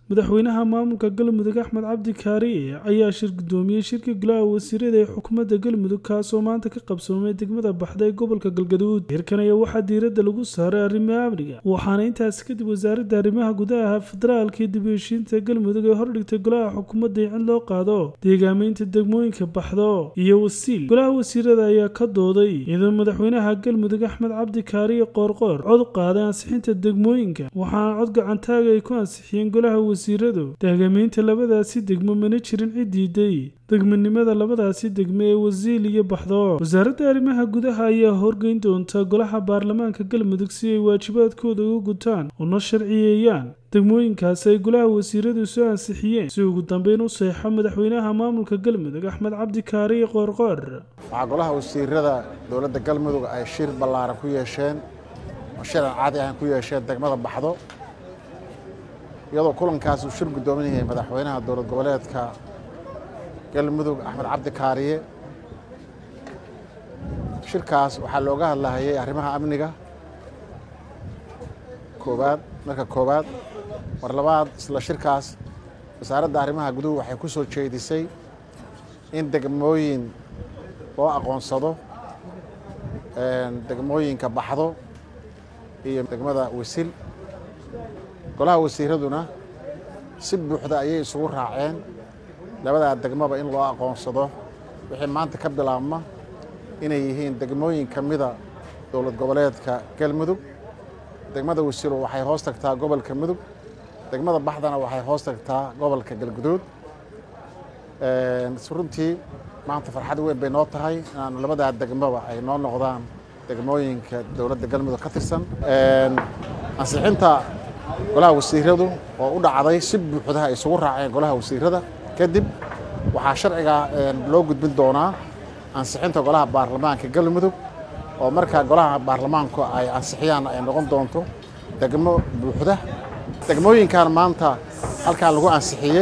madaxweynaha maamulka galmudug axmed cabdi kaariye ayaa shir gudoomiyey shirka golaha wasiirada ee xukuumadda galmudug kaasoo maanta ka qabsoomay degmada baxda ee gobolka galgaduud shirkan ayaa waxaa diiradda lagu saaray arrimaha amniga waxaana intaasi kadib wasaaradda arrimaha gudaha federaalka iyo dib u heshiinta galmudug ee hordhigtay golaha xukuumadda in loo qaado deegaameynta degmooyinka baxdo iyo wasiil golaha wasiirada ayaa ka dooday iyadoo madaxweynaha galmudug axmed cabdi kaariye qoorqoor cod qaaday ansixinta degmooyinka waxaana cod gacantaaga ay ku ansixiyeen golaha wasiiradu deegaameynta labadaasi degmo mana jirin cid diiday degmanimada labadaasi degmo ee wasiil iyo baxdo wasaaradda arrimaha gudaha ayaa horgeyn doonta golaha baarlamaanka galmudug si ay waajibaadkooda uga gutaan una sharciyeeyaan degmooyinkaasi ay golaha wasiiradu soo ansixiyeen si ugu dambeyn u seexo madaxweynaha maamulka galmudug axmed cabdi kaariye qoorqoor waxaa golaha wasiirada dowladda galmudug ay shir ballaaran ku yeesheen oo shiran caadi ahan ku yeesheen degmada baxdo iyadoo kulankaas uu shir guddoomin yahay madaxweynaha dowlad goboleedka galmudug axmed cabdi kaariye shirkaas waxaa looga hadlahayay arrimaha amniga koowaad marka koowaad mar labaad isla shirkaas wasaaradda arrimaha guduhu waxay ku soo jeedisay in degmooyin loo aqoonsado degmooyinka baxdo iyo degmada wasil golaha wasiiraduna si buuxda ayay isugu raaceen labadaa degmaba in loo aqoonsado wixii maanta ka bilaabma inay yihiin degmooyin ka mida dowlad goboleedka galmudug degmada wasilo waxay hoos tagtaa gobolka mudug degmada baxdana waxay hoos tagtaa gobolka galguduud runtii maanta farxad weyn bay noo tahay inaanu labadaa degmaba ay noo noqdaan degmooyinka dowladda galmudug ka tirsan ansixinta golaha wasiiradu oo u dhacday si buuxda ay isugu raaceen golaha wasiirada kadib waxaa sharciga loo gudbin doonaa ansixinta golaha baarlamaanka galmudug oo markaa golaha baarlamaanku ay ansixiyaan ay noqon doonto degmo buuxda degmooyinkan maanta halkaa lagu ansixiyey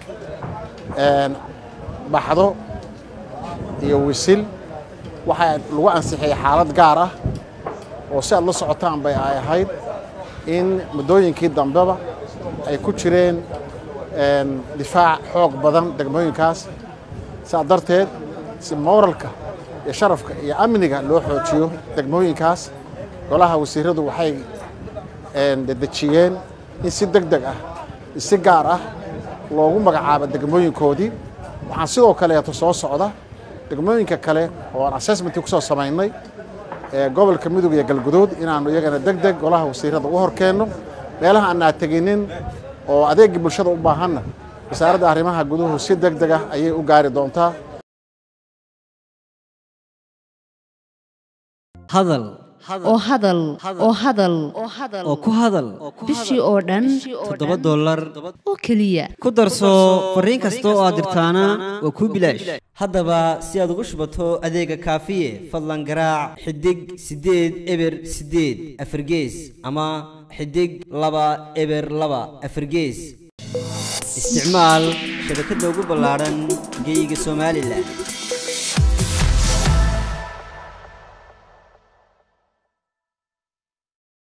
baxdo iyo wisil waxaa lagu ansixiyey xaalad gaar ah oo si aad la socotaan bay ay ahayd in muddooyinkii dambeba ay ku jireen difaac xoog badan degmooyinkaas saa darteed si mooralka iyo sharafka iyo amniga loo xoojiyo degmooyinkaas golaha wasiiradu waxay dedejiyeen in si deg deg ah si gaar ah loogu magacaabo degmooyinkoodii waxaan sidoo kaleeto soo socda degmooyinka kale oo aan assessmentii ku soo samaynay ee gobolka mudug iyo galguduud inaannu iyagana deg deg golaha wasiirada u horkeenno meelaha aanaa teginin oo adeegii bulshada u baahanna wasaaradda arrimaha guduhu si deg deg ah ayay u gaari doontaa hadal oo hadal oo hadal oo ku hadal bishii oo dhan toddoba dollar oo keliya ku darso fariin kasta oo aad dirtaana waa kuu bilaash haddaba si aad ugu shubato adeega kaafiye fadlan garaac xidig siddeed eber siddeed afargees ama xidig laba eber laba afargees isticmaal shabakadda ugu ballaadhan geeyiga somalilan